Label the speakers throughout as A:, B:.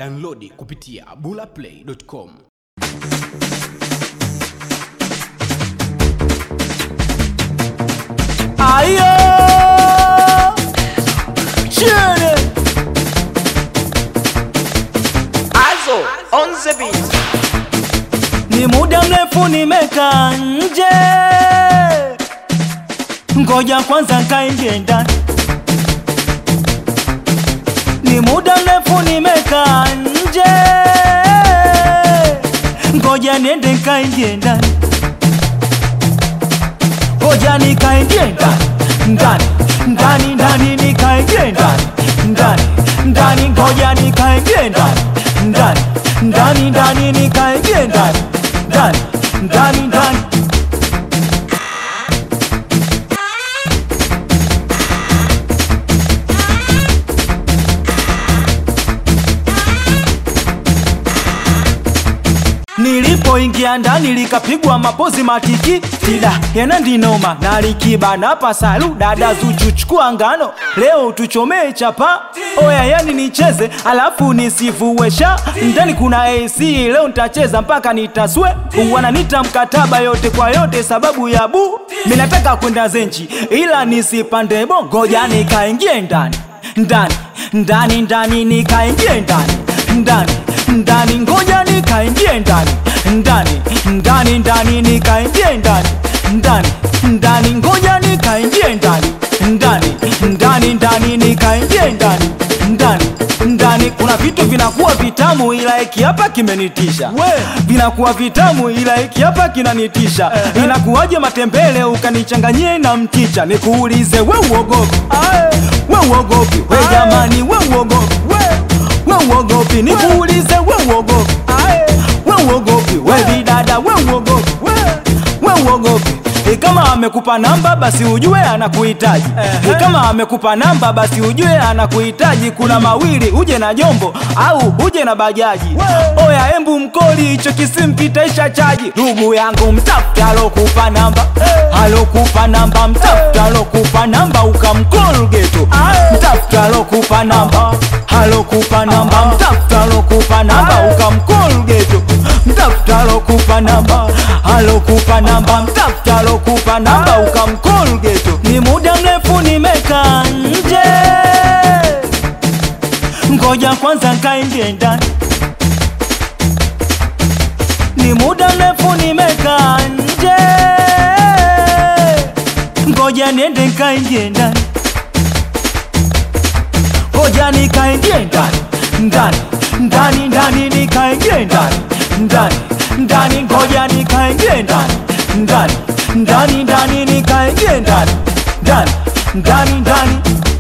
A: Downloadi kupitia bulaplay.com.
B: Ayo! Chini!
C: Azo on the beat.
B: Ni muda mrefu nimekaa nje, ngoja kwanza nkaingie ndani. Ni muda mrefu nimekaa nje, ngoja niende nkaingie ndani. Ngoja nikaingie ndani ndani ndani ndani nikaingie ndani ndani ndani ngoja nikaingie ndani ndani ndani ndani nikaingie ndani ndani ndani ndani Nilipoingia ndani likapigwa mapozi matiki tida yana ndinoma na likibana pasalu dada Zuchu chukua ngano leo tuchomee chapa oya yani nicheze alafu nisifuwesha ndani kuna AC leo nitacheza mpaka nitaswe wananita mkataba yote kwa yote sababu ya bu minataka kwenda zenchi ila nisipande bo ngoja nikaingie ndani ndani ndani ndani nikaingie ndani ndani ndani ngoja nikaingie ndani ndani ndani ndani nikaingie ndani ndani ndani ngoja nikaingie ndani ndani ndani ndani nikaingie ndani ndani ndani kuna vitu vinakuwa vitamu ila hiki hapa kimenitisha vinakuwa vitamu ila hiki hapa kinanitisha inakuwaje matembele ukanichanganyie na mchicha nikuulize we uogopi we uogopi we jamani we uogopi we uogopi nikuulize we uogopi we uogopi we bidada we uogopi we uogopi E, kama amekupa namba basi ujue anakuhitaji e, kama amekupa namba basi ujue anakuhitaji kuna mawili uje na jombo au uje na bajaji oya embu mkoli hicho kisimpitaisha chaji ndugu yangu mtafuta alokupa namba alokupa namba mtafuta alokupa namba ukamkol geto mtafuta alokupa namba alokupa namba mtafuta alokupa namba ukamkol geto mtafuta alokupa namba alokupa namba mtafuta alokupa namba ukamkol geto ni muda mrefu nimekaa nje ngoja kwanza nkaingie ndani ni muda mrefu nimekaa nje ngoja niende nkaingie ndani ngoja nikaingie ndani ndani ndani ndani nikaingie ndani ndani ndani ngoja nikaingie ndani ndani ndani ndani nikaingie ndani ndani ndani ndani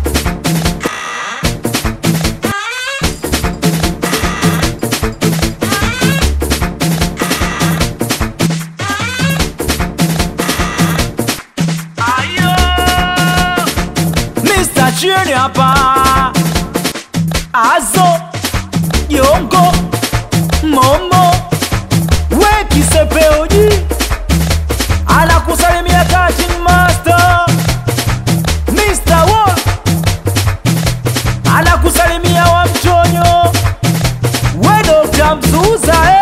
B: Mr. Chini hapa Azo Yongo Momo We kisepeoji Anakusalimia Kachin Master Mr. Wolf Anakusalimia wa mchonyo We Dr. Mzuza eh.